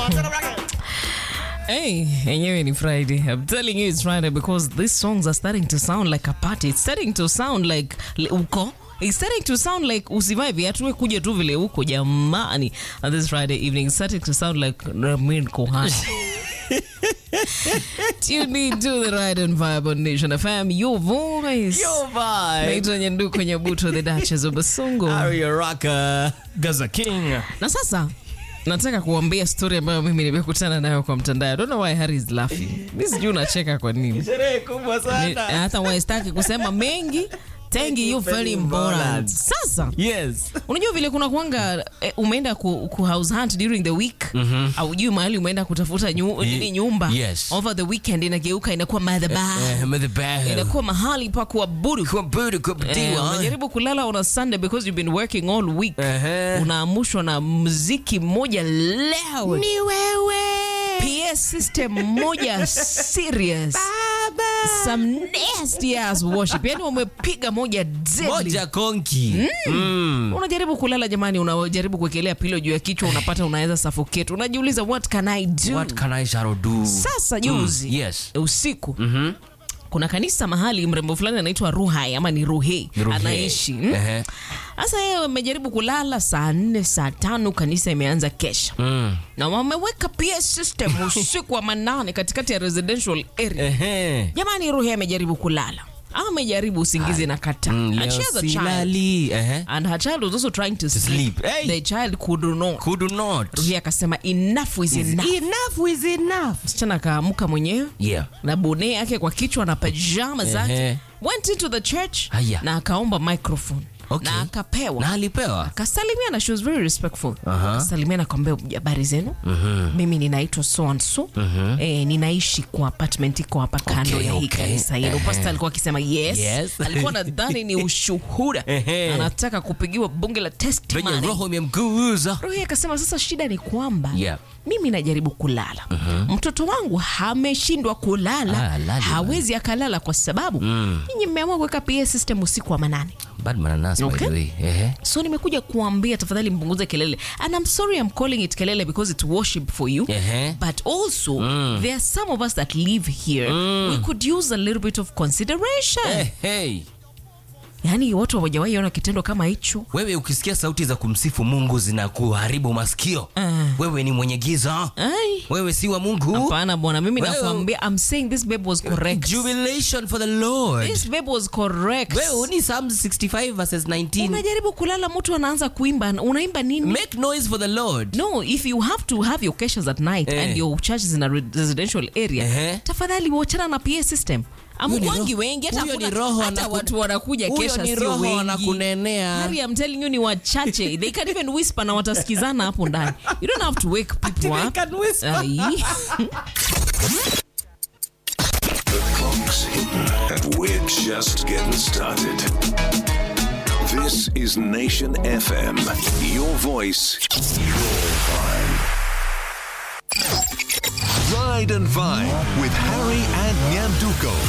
Hey, yenyewe ni Friday. I'm telling you it's Friday because these songs are starting to sound like a party. It's starting to sound like li- uko. It's starting to sound like usivae viatu we kuja tu vile uko jamani. On this Friday evening, it's starting to sound like Ramin Kohani. Tune in to the Ride and Vibe on Nation FM, your voice. Yo, vibe. Naitwa Nyanduko Nyabuto, the Duchess of Basongo. Aria Raka. Gaza King. Na sasa nataka kuambia story ambayo mimi nimekutana nayo kwa mtandao. I don't know why Harry is laughing. Mimi sijui unacheka kwa nini. Sherehe kubwa Ni- sana. hata waistaki kusema mengi tengi you very important. Sasa Yes. unajua vile kuna kuanga eh, umeenda ku, ku house hunt during the week aujui mahali umeenda kutafuta nyu, nini nyumba yes. over the weekend inageuka inakuwa madhabahu Eh, madhabahu. inakuwa mahali pa kuabudu Kuabudu, Eh, kuabudiwa. unajaribu kulala on a Sunday because you've been working all week Ehe. unaamushwa na mziki mmoja leo Ni wewe. PS system moja serious some nasty ass worship yani wamepiga moja deadly. Moja konki. Mm. unajaribu kulala jamani unajaribu kuwekelea pilo juu ya kichwa unapata unaweza suffocate unajiuliza what can i do What can I shall do? sasa juzi Mm, yes. usiku kuna kanisa mahali mrembo fulani anaitwa ruhai ama ni ruhei Ni Ruhei. anaishi mm? Ehe. sasa yeye amejaribu kulala saa nne saa tano kanisa imeanza kesha Mm. na wameweka PS system usiku wa manane katikati ya residential area Ehe. jamani ruhei amejaribu kulala ama amejaribu usingizi na kata Mm, and leo she has a child silali. Ehe. and her child was also trying to sleep, sleep. Hey. the child could not Could not. ruhei akasema enough is enough Enough is enough. msichana akaamuka mwenyewe Yeah. na bone yake kwa kichwa na pajama zake Ehe. went into the church Aya. na akaomba microphone Okay. na akapewa Na alipewa. akasalimia na she was very respectful Aha. akasalimia na kwambia habari zenu mimi ninaitwa so and so eh, ninaishi kwa apartment iko hapa kando Okay, ya hii okay. kanisa hilo pasta alikuwa akisema yes, Yes. alikuwa nadhani ni ushuhuda Ehe. anataka kupigiwa bunge la Venye testimony roho imemguza. rohi akasema sasa shida ni kwamba Yeah. mimi najaribu kulala mtoto wangu ameshindwa kulala Ah, lali, hawezi akalala kwa sababu nyinyi mmeamua kuweka PA system usiku wa manane Bad mananasi by Okay. the way. Ehe. so nimekuja kuambia tafadhali mpunguze kelele and i'm sorry i'm calling it kelele because it's worship for you Ehe. but also there are some of us that live here we could use a little bit of consideration Eh, hey. yaani watu hawajawahi ona kitendo kama hicho Wewe ukisikia sauti za kumsifu Mungu zinakuharibu masikio. Ah. Wewe ni mwenye giza. Ai. Wewe si wa Mungu. hapana bwana mimi Wewe- nakwambia i'm saying this babe was correct Jubilation for the Lord. this babe was correct Wewe ni Psalm 65 verses 19. unajaribu kulala mtu anaanza kuimba unaimba nini Make noise for the Lord. no if you have to have your cations at night Eh. and your church is in a re- residential area Ehe. tafadhali wachana na pa system Huyo ni amkwangi roho- wengi hata huyo hakuna- ni roho hata anaku- watu wanakuja Huyo kesha ni sio roho wengi anakunenea. Harry, I'm telling you ni wachache they can even whisper na watasikizana hapo ndani you don't have to wake people They up can whisper. Ai. Clock's hitting, and we're just getting started. This is Nation FM. Your voice, your vibe. Ride and Vibe with Harry and Nyanduko.